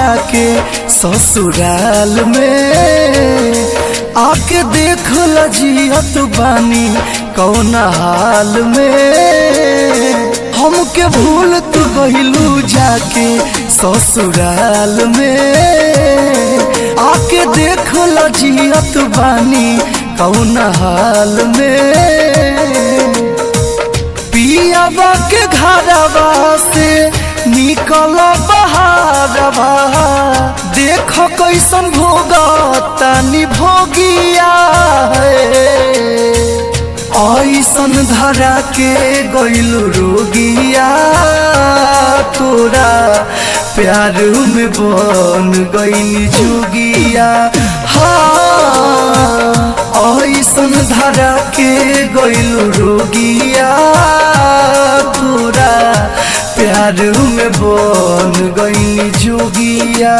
जाके ससुराल में आके देख लजियत बानी कौन हाल में हमके भूल तू गइलू जाके ससुराल में आके देख लजियत बानी कौन हाल में पियाबा के घरवा से निकल बहारवा देख कैसन भोगा तनी भोगिया ऐसन धरा के गइल रोगिया तोरा प्यार में बन गइल जोगिया हाँ ऐसन धरा के गइल रोगिया तोरा प्यार में बन गइल जोगिया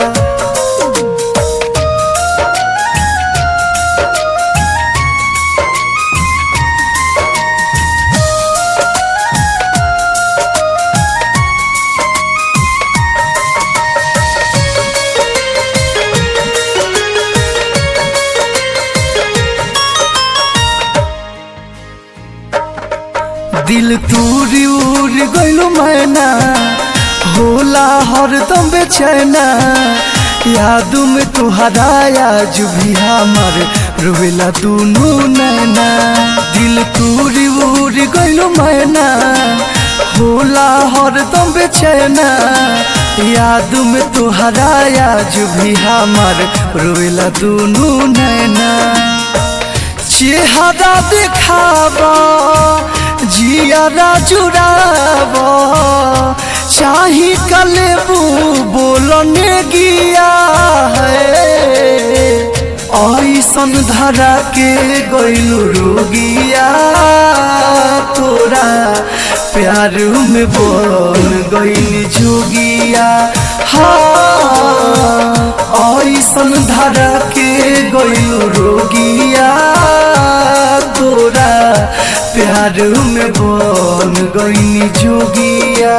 दिल तूरी उड़ गइलो मैना होला हरदम बेचैना याद में तुहरा आज भी हमर रोवेला दुनू नैना दिल तूरी उड़ गइलो मैना होला हरदम बेचैना याद में तुहरा आज भी हमर रोवेला दुनू नैना चेहरा देखाबा जियारा जुड़ाब चाही कलेबू बोलने गिया है ऐसन धरा के गइलू रोगिया तोरा प्यार में बोल गइल जोगिया हाँ ऐसन धरा के गइलू रोगिया तोरा प्यार में बन गइनी जोगिया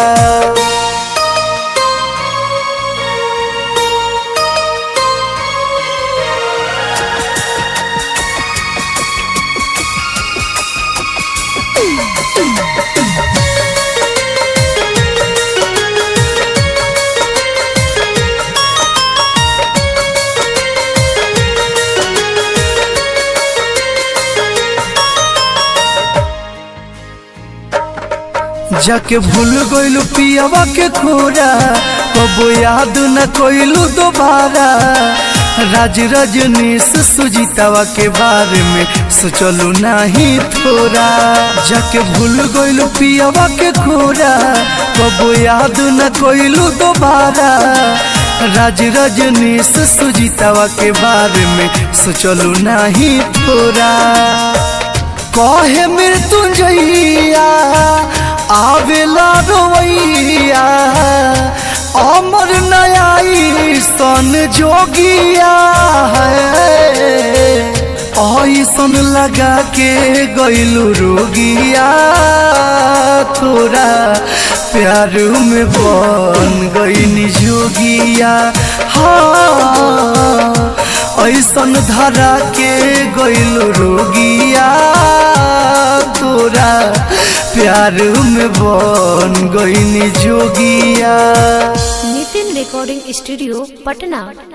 जाके भूल गइलू पियावा के खोरा कबो याद न कोइलू दोबारा राज रजनीश सुजीतावा के बारे में सोचलू नहीं थोड़ा जाके भूल गइलू पियावा के खोरा कबो याद न कोइलू दोबारा राज रजनीश सुजीतावा के बारे में सोचलू नहीं थोड़ा कहे मृत्युंजया आवेला रोवैया अमर नयाई सन जोगिया है ऐसन लगा के गइलू रोगिया तोरा प्यार में बन गइनी जोगिया हाँ ऐसन धरा के गइलू रोगिया तोरा प्यार में बन गइनी जोगिया नितिन रिकॉर्डिंग स्टूडियो पटना